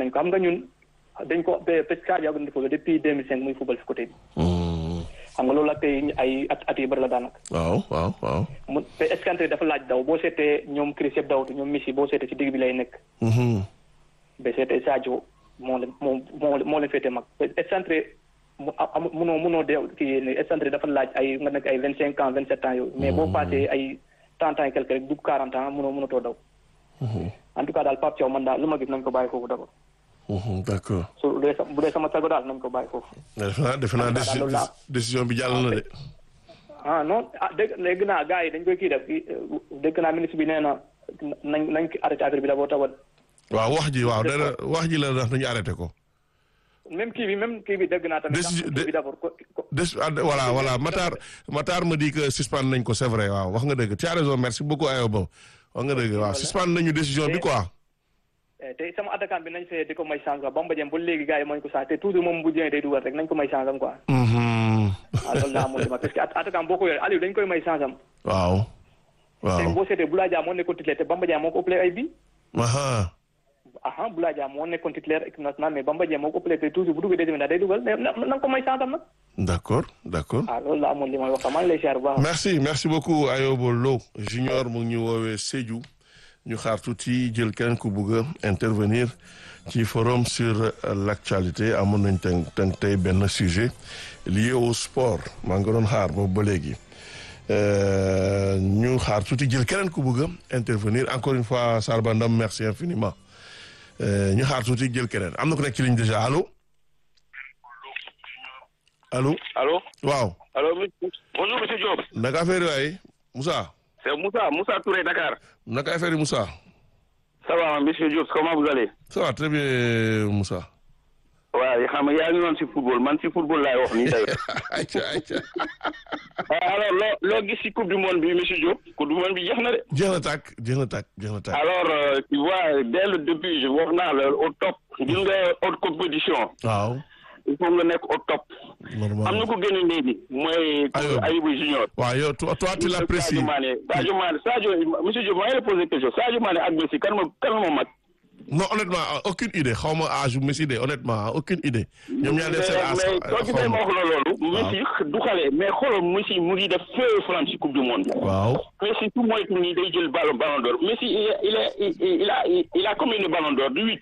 nañ ko xam nga ñun dañ ko parce que Sadio Mané football depuis 2005 muy football si côté bi. xam nga loolu ak tey ay at at yu bëri la daanaka. waaw waaw waaw. mu te escanté dafa laaj daw boo seetee ñoom Chris yëpp dawatu ñoom Messi boo seetee ci digg bi lay nekk. ba seetee Sadio moo leen moo moo moo leen féetee mag escanté mu am munoo munoo deew kii ne escanté dafa laaj ay nga nekk ay vingt cinq ans vingt sept ans yooyu. mais boo passé ay trente ans et quelque rek dugg quarante ans munoo munatoo daw. en tout cas daal Pape Thiaw man daal lu ma gis nañ ko bàyyi foofu d'abord. d'accord. su bu dee sa bu dee sama sago daal nañ ko bàyyi foofu. defe naa defe naa décision décision bi jàll na de. ah non ah dégg dégg naa gars yi dañ koy kii def dégg naa ministre bi nee na nañ nañ arrêté affaire bi d'abord tawal. waaw wax ji waaw dana wax ji la ndax nañu arrêté ko. même kii bi même kii bi dégg naa tamit. décision kii bi d'abord ko des voilà voilà Matar Matar me dit que suspendre nañ ko c'est vrai waaw wax nga dëgg tu as raison merci beaucoup Ayoba wax nga dëgg waaw suspendre nañu décision bi quoi. te sama attaquant bi nañ fee di ko may chance quoi Bamba Dieng ba léegi gars yi mooñ ko chance te toujours moom bu jëlee day dugal rek nañ ko may chance am quoi. waaw loolu laa amoon parce que attaquant boo ko yoree Aliou dañ koy may chance am. waaw. waaw te boo seetee Boulaye Dia moo nekkoon titulaire te Bamba Dieng moo ko ëppalee ay bi aha aha Boulaye Dia moo nekkoon titulaire équipe nationale mais Bamba Dieng moo ko ëppalee te toujours bu duggee deuxième day dugal mais na nga ko may chance am nag. d'accord d'accord. ah loolu laa amoon li may wax maa ngi lay siyaar bu baax. merci merci beaucoup Ayoba Lo junior mu ngi ñu woowee Sédhiou ñu xaar tuuti jël keneen ku bugg a intervenir ci forum sur l'actualité amoon nañ tey tey tey benn sujet lié au sport maa ngi doon xaar boobu ba léegi ñu xaar tuuti jël keneen ku bugg a intervenir encore une fois Sarba Ndam merci infiniment ñu xaar tuuti jël keneen am na ku nekk ci ligne déjà allo allo. Allô waaw. Allô, monsieur- bonjour monsieur Diop. naka affaire yi waay Moussa. C'est Moussa, Moussa Touré, Dakar. naka affaire yi Moussa. Ça va, monsieur Diop, comment vous allez ça va très bien Moussa. waaw xam nga yaa ngi noonu si football man si football laay wax nii tey. ayca ayca. alors loo loo gis si coupe du monde bi monsieur Diop coupe du monde bi jeex na de. jeex na tàkk jeex na tàkk jeex na tàkk. alors euh, tu vois dès le début je wax naa la au top. gis nga haute compétition. waaw. il faut nga nekk au top. normal am na ko gën a léegi mooy. Aywa. Ayibou Junior. waaw yow toi toi tu l'apprécies. Sadio Mané Sadio Mané Sadio monsieur Diop maa ngi lay poser question Sadio Mané ak Messi kan ma kan ma mag. non honnêtement aucune idée xaw ma âge Messi de honnêtement aucune idée. ñoom ñaar def seen mais âge mais soo gisee ma wax la loolu. Messi du xale mais xoolal Messi mu ngi def feu France ci coupe du monde. waaw. Messi tout moytu nii day jël ballon ballon d'or Messi il est il est il il a il a combien de ballons d'or du huit.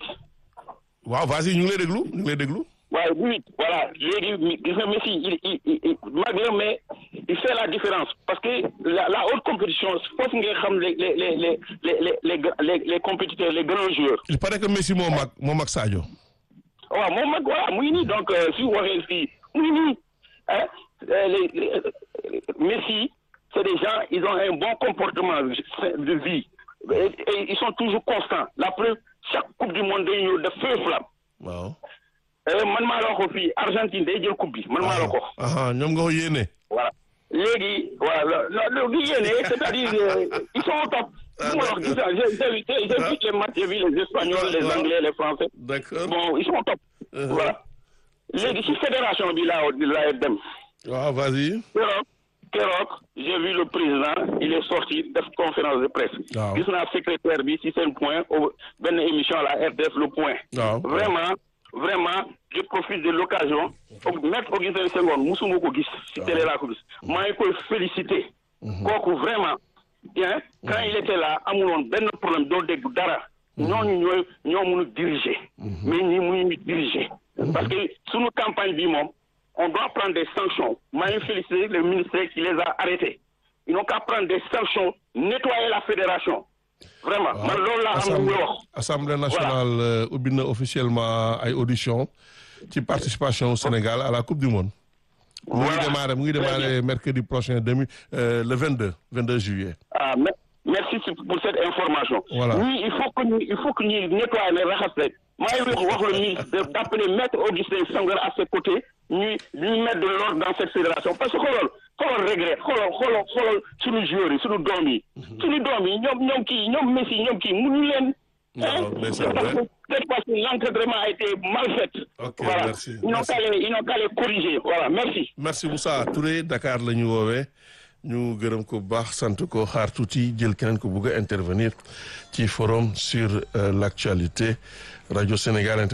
waaw vas-y ñu ngi lay déglu ñu ngi lay déglu. waaye du huit voilà léegi gis nga Messi il il il mag la mais il fait la différence parce que la la haute compétition foofu nga xam les les les les les les les les compétiteurs les grands joueurs. il paraît que Messi moo mag moo mag Sadio. waaw moom mag voilà mu ngi nii donc euh, si waxee fii mu ngi nii ah les les Messi c'est des gens ils ont un bon comportement de vie et, et ils sont toujours constants la preuve chaque coupe du monde day ñëw def feu flamme waaw. Euh, man maa la ko fii Argentine day jël coupe bi man maa la ko ah ñoom nga ko yéene. voilà léegi voilà lo li yéene c'est-à-dire euh, ils sont au top bu ma la wax gis nga j'ai j'ai vu j'ai vu les matchs j'ai vu les Espagnols les Anglais les Français d'accord. bon ils sont au top Uh-huh. voilà léegi ci fédération bi laa laa dem waaw vas-y. keroog keroog j'ai vu le président il est sorti def conférence de presse Waaw. gis naa secrétaire bi ci seen point au benn émission la RDF le point waaw. vraiment vraiment je profite de l'occasion maître Augustin Senghor musuma ko gis ci télé laa ko gis maa ngi koy féliciter kooku vraiment bien quand il était là amuloon benn problème doo dégg dara ñooñu ñooy ñoo mun a diriger mais ñi mënuñu diriger parce que suñu campagne bi moom on doit prendre des sanctions maa ngi féliciter le ministère qui les a arrêtés ils n'ont qu'à prendre des sanctions nettoyer la fédération vraiment man loolu laa am lu muy wax assemblée nationale euh, ubbi na officiellement ay audition ci participation au Sénégal à la coupe du monde. mu ngi Voilà. démarrer mu ngi Très démarrer mercredi prochain demi euh, le 22 22 juillet. ah me- merci pour cette information. Voilà. ñii il faut que ñu il faut que ñu nettoyer ne raxas leen maa ngi wax wax le ministre de- d'appeler maître Augustin Senghor à ses côtés ñuy ñuy mettre de l'ordre dans cette fédération parce que xoolal xoolal regret xoolal xoolal xoolal suñu joueurs yi suñu doom yi. suñu doom yi ñoom ñoom kii ñoom Messi ñoom kii mënuñu leen. Non, hein, mais c'est parce vrai. que peut-être parce que l'encadrement a été mal fait. Ok, voilà. merci, Ils n'ont merci. qu'à les ils n'ont qu'à les corriger voilà merci. merci Moussa Touré Dakar la ñu woowee ñu gërëm ko bu baax sant ko xaar tuuti jël keneen ko bugg a intervenir ci forum sur euh, l'actualité Radio Sénégal